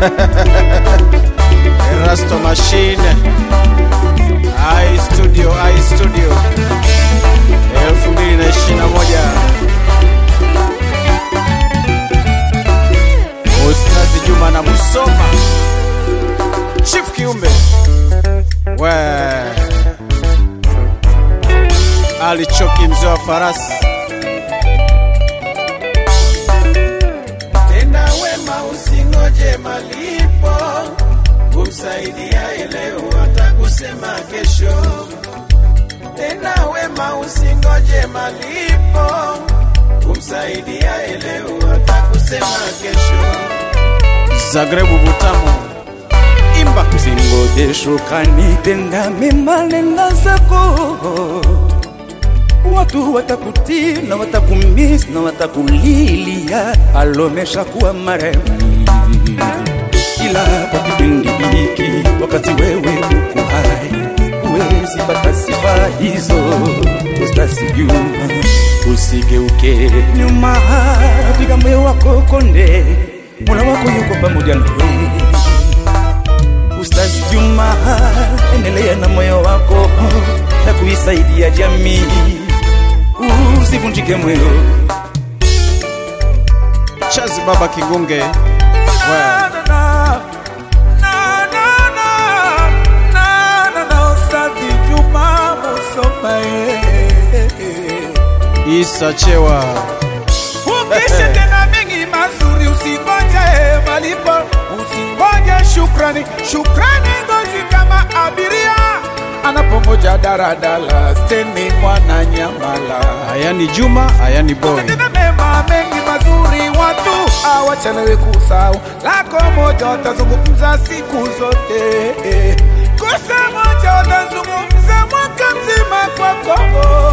Erasto Machine I Studio I Studio 2021 Ustazi Juma na Musoma Chief Kiumbe we Ali Choki mzee wa farasi Tenda wema usingoje malipo, kumsaidia leo hata kusema kesho. Tenda wema usingoje malipo, kumsaidia leo hata kusema kesho. Zagrebu Butamu Imba Usingoje shukrani, tenda mema, nenda zako. Watu watakutii na watakumiss na watakulilia, alomesha kuwa marehemu. Ila kwa kipindi hiki, wakati wewe uko hai, huwezi pata sifa hizo. Ustasi Juma, usigeuke nyuma, piga moyo wako konde, Mola wako yuko pamoja nawe. Ustazi Juma, endelea na moyo wako na kuisaidia jamii, usivunjike moyo. Chazi Baba Kigunge we. Na, na, na, na, na, na, na, na, Ustazi Juma Musoma, eh, eh. Isa Chewa Ukisha tena mengi mazuri, usingoje malipo, usingoje shukrani. Shukrani ngozi kama abiria anapongoja daradala steni mwana nyamala. Ayani Juma Ayani Boy Tena mema mengi mazuri, watu hawachelewi kusahau. Lako moja watazungumza siku zote, kosa moja watazungumza mwaka mzima kwako.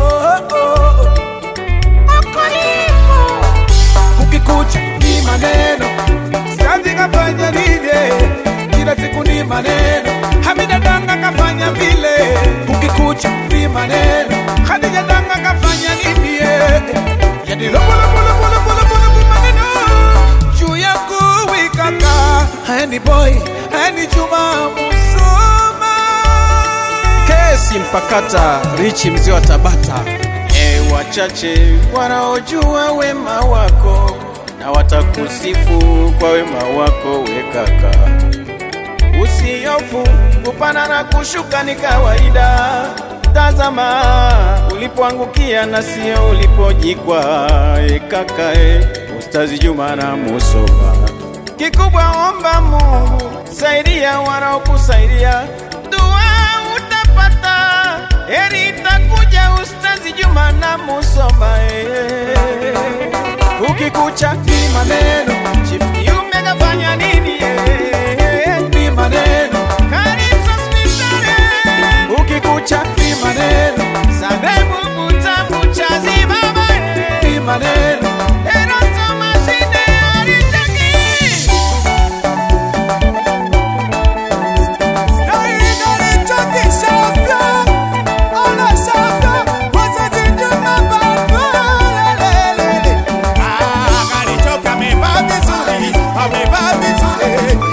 Kukikucha ni maneno, Stadi kafanya nini? Kila siku ni maneno, Hamida Danga kafanya vile. Kukikucha ni maneno, Khadija Danga kafanya nini? Yani lobo lobo lobo lobo lobo lobo maneno juu yangu wikaka. Hani boy, hani Juma Musoma. Kesi Mpakata Richi mzee wa Tabata E, wachache wanaojua wema wako na watakusifu kwa wema wako, we kaka. Usiofu kupanda na kushuka ni kawaida. Tazama ulipoangukia na sio ulipojikwa. E kaka, e, Ustazi Juma na Musoma, kikubwa omba Mungu, saidia wanaokusaidia, dua utapata, heri itakuja. Ustazi Juma na Musoma, eh. ukikucha ni maneno, Chief Kiume kafanya nini? eh? Ni maneno, Karisa hospitali, ukikucha ni maneno, Zagreb Butamu Chazi baba, eh. ni maneno, Erasto Mashine alitaki Amevaa vizuri, amevaa vizuri,